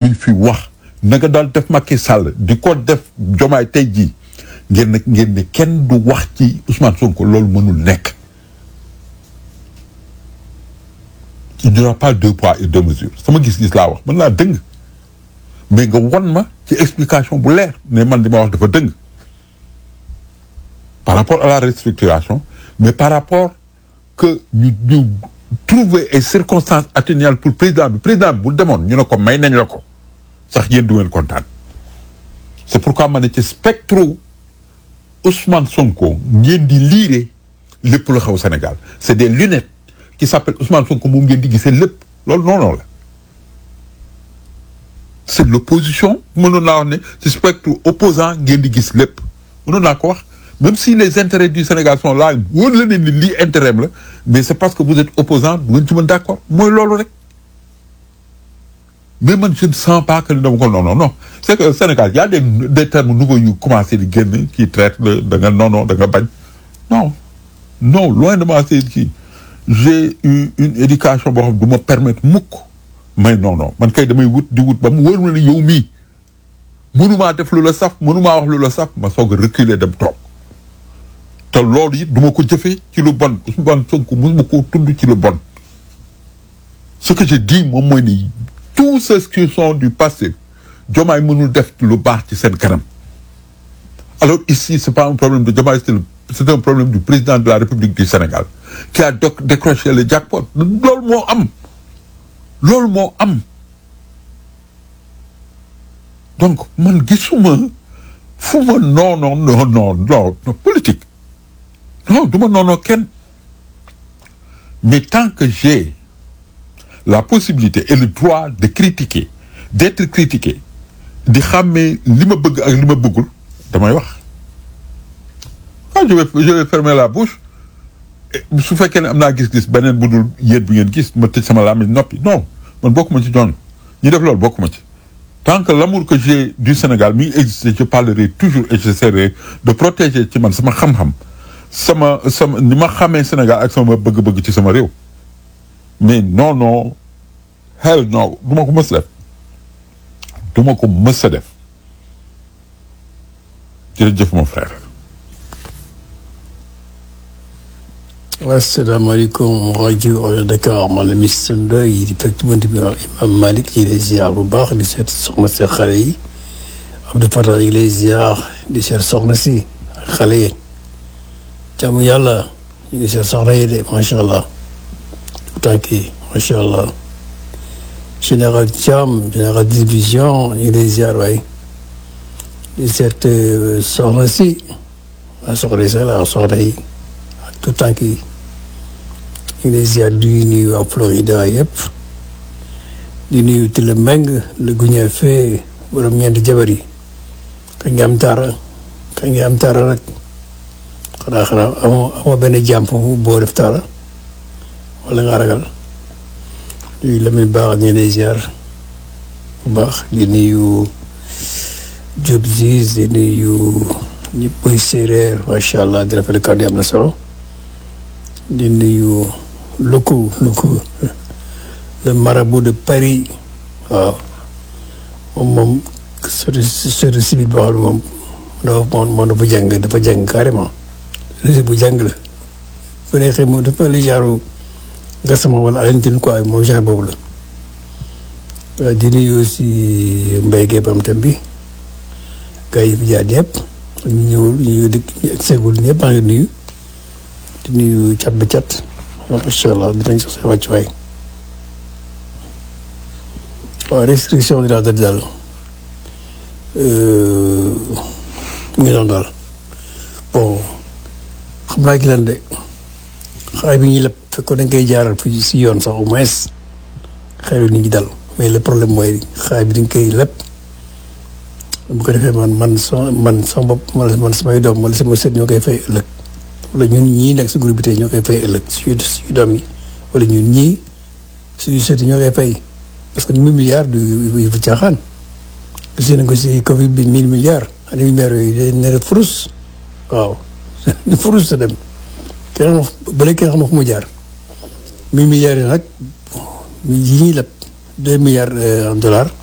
luñ fi wax na nga daal def Macky Sall di ko def jomaay tey jii ngeen ne ngeen ne kenn du wax ci Ousmane Sonko loolu mënul nekk il n'y aura pas deux poids et deux mesures sama gis-gis laa wax mën naa dëng mais nga won ma ci explication bu leer ne man li ma wax dafa dëng par rapport à la restructuration mais par rapport que ñu ñu trouver ay circonstances atténuantes pour président bi président bi bu demoon ñu ne ko may nañ la ko sax yéen du ngeen kontaan c'est pourquoi ma ne ci spectre Ousmane Sonko ngeen di liire lépp lu xew Sénégal c'est des lunettes qui s'appellent Ousmane Sonko moom ngeen di gisee lépp loolu non non la c'est l'opposition mënoon naa wax ne ci spectre opposant ngeen di gis lépp mënoon naa ko wax même si les intérêts du Sénégal sont là wóor la ne ni lii intérêt la mais c'est parce que vous êtes opposant du ngeen ci mën d'accord mooy loolu rek mais man je ne sens pas que dama ko non non non c'est que Sénégal y a des des termes nouveaux yu commencé di génn qui traite de da nga non non da nga bañ non non loin de moi c'est kii j'ai eu une éducation boo xam du ma permettre mukk mais non non man kay damay wut di wut ba mu wóor ma ne yow mii mënumaa def lu la saf mënumaa wax lu la saf ma soog a reculer dem toog te loolu it du ma ko jëfee ci lu bon Ousmane Sonko mosuma koo tudd ci lu bon ce que je dis moom mooy ni tous ceux qui sont du passé Diomaye mënul def lu baax ci seen kanam alors ici c'est pas un problème de Diomaye c'est le c'est un problème du président de la République du Sénégal qui a doc- décroché le jackpot loolu moo am loolu moo am donc man gisuma fu ma non non non non non non politique non du ma noonoo kenn mais tant que j'ai la possibilité et le droit de critiquer d'être critiqué di xàmmee li ma bëgg ak li ma bëggul damay wax ah je vais je vais fermer la bouche Et su fekkee ne am naa gis-gis beneen bu dul yéen bi ngeen gis ma tëj sama làmmiñ noppi non man bokkuma ci ñooñu ñi def loolu bokkuma ci tant que l'amour que j'ai du Sénégal mi ngi existé je parlerai toujours et j'essaierai de protéger ci man sama xam-xam sama sama ni ma xamee Sénégal ak sama bëgg-bëgg ci sama réew mais non non hell non du ma ko mës a def du ma ko mës a def jërëjëf mon frère asalaamaaleykum rajo Dakar man la Mister Ndoye di fekk bunt bi wax Imam Malick yi lay ziar bu baax di seet soxna si xale yi Abdou Fatah yi lay ziar di seet soxna si xale yi jàmm yàlla ñu ngi seet soxna yi de macha allah tànk yi macha allah général Thiam général division ñu ngi lay ziar waay di seet soxna si waa soxna yi sax la soxna yi ak tout tànk yi ñu ngi lay ziar di nuyu waa Florida yëpp di nuyu Tile Meng le guñe fee borom ñeenti jabar yi kañ nga am taara kañ nga am taara rek xanaa xanaa amoo amoo benn jàmm foofu boo def taara wala nga ragal di Lamine baax ñu ngi lay ziar bu baax di nuyu Diop Ziz di nuyu ñëpp muy séeréer macha allah di rafetlu kàddu yi am na solo di nuyu loko loko le marabout de Paris waaw moom moom service service civil boo xam ne moom dafa moom moom dafa jàng dafa jàng carrément rési bu jàng la bu neexee moom dafa li genre gasama wala alentin quoi moom genre boobu la waaw di nuyu aussi mbéy gee bam tam bi gars yi fi jaar ñëpp ñu ñëwul ñu ñëw dëkk ñu ak seegul ñëpp maa ngi nuyu di nuyu cat ba cat macha allah dinañ sax seen wàccuwaay waaw restriction dinaa dal daal mu ngi doon daal bon xam naa ki lan de xaay bi ñuy leb fekkoon dañ koy jaaral fi si yoon sax au moins xëy nit ñi dal mais le problème mooy xaay bi dañ koy leb bu ko defee man man sama man sama bopp man samay doom wala sama sët ñoo koy fay ëllëg wala ñun ñii nekk si groupe bi tey ñoo koy fay ëllëg suñu suñu doom yi wala ñun ñii suñu sët yi ñoo koy fay parce que mille milliards du yu fi caaxaan gis nañ ko si Covid bi mille milliards ani milliards yooyu day ne furus waaw furus sa dem kenn bële kenn xam fu mu jaar mille milliards yi nag yi ñuy leb deux milliards en dollars